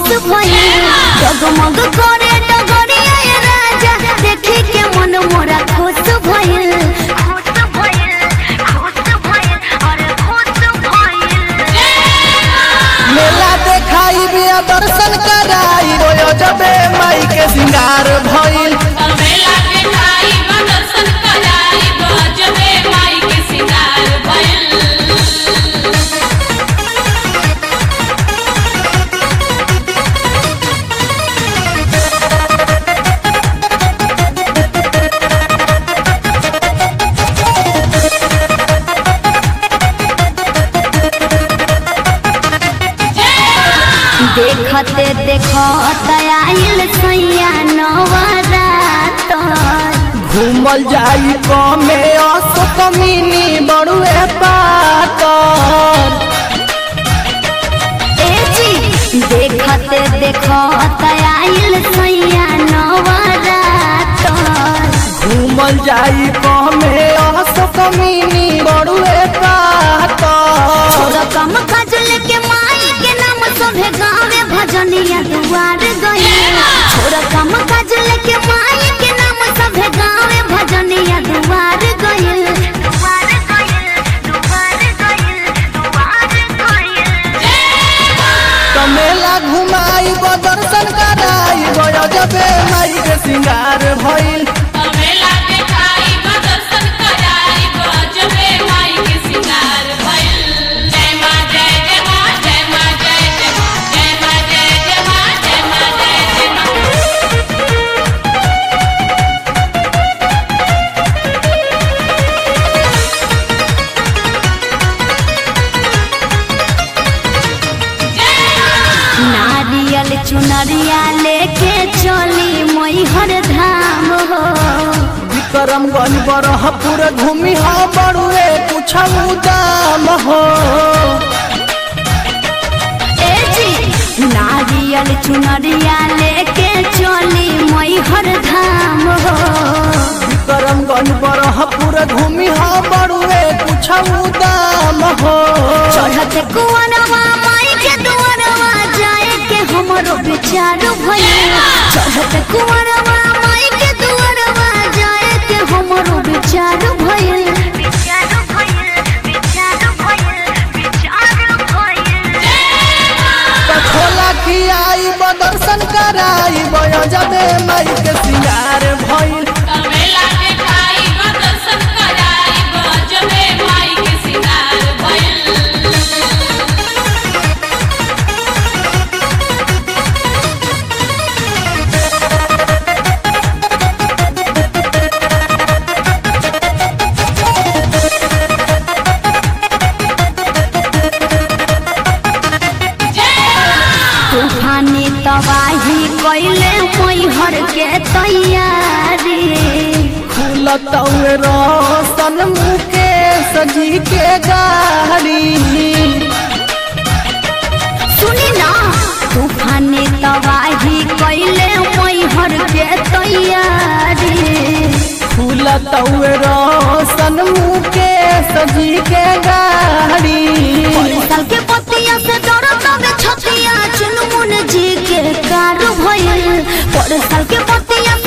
खुश भइल जगमग करे डगरिया ये राजा देखी के मन मोरा खुश भइल खुश भइल खुश भइल अरे खुश भइल मेला देखाई बिया दर्शन कराई रोयो जबे माई के सिंगार भइल मेला के खाई दर्शन कराई बजबे माई के सिंगार भइल देखते देखत आइल सैया नवरात घूमल जाई कमे असो कमीनी बड़ुए पाकर ए जी देखते देखत आइल सैया नवरात घूमल जाई कमे असो कमीनी बड़ुए पाकर छोरा कम काजल के माई के नाम सभे गावे भजनिया दुआर गई छोरा कम काजल के माई के नाम सभे गावे भजनिया दुआर गई दुआर गई दुआर गई दुआर गई कमेला घुमाई दर्शन कराई रोयो जबे माई के सिंगार भइल मेला के खाई दर्शन कराई बजबे माई के सिंगार भइल जय मां जय जय मां जय मां जय जय मां जय मां जय जय मां जय मां जय जय मां नारियल चुनरिया लेके चली मैहर धाम हो करमगंज बरहपुर घूमी हा बड़ुए पूछऊ दाम हो ए जी नारियल चुनरिया लेके चली मैहर धाम हो करमगंज बरहपुर घूमी हा बड़ुए पूछऊ दाम हो चढ़त कुंवरवा माई के दुआरवा जाए के हमरो विचार भइल चढ़त कुंवरवा माई के दुआरवा जाए के हमरो विचार भइल विचार भइल विचार भइल विचार भइल कठोला की आई दर्शन कराई बयो जबे माई के सिंगार भइल मेला के खाई दर्शन कराई बजबे माई के सिंगार भइल तूफानी तबाही कैले मैहर के तैयारी खुलतौए रोशन मुकेश जी के गाड़ी सुनी ना तूफानी तबाही कैले मैहर के तैयारी खुलतौए रोशन मुकेश जी के गाड़ी साल के पतिया से डरत में छतिया चुनमुन जी के कार भइल पर साल के पतिया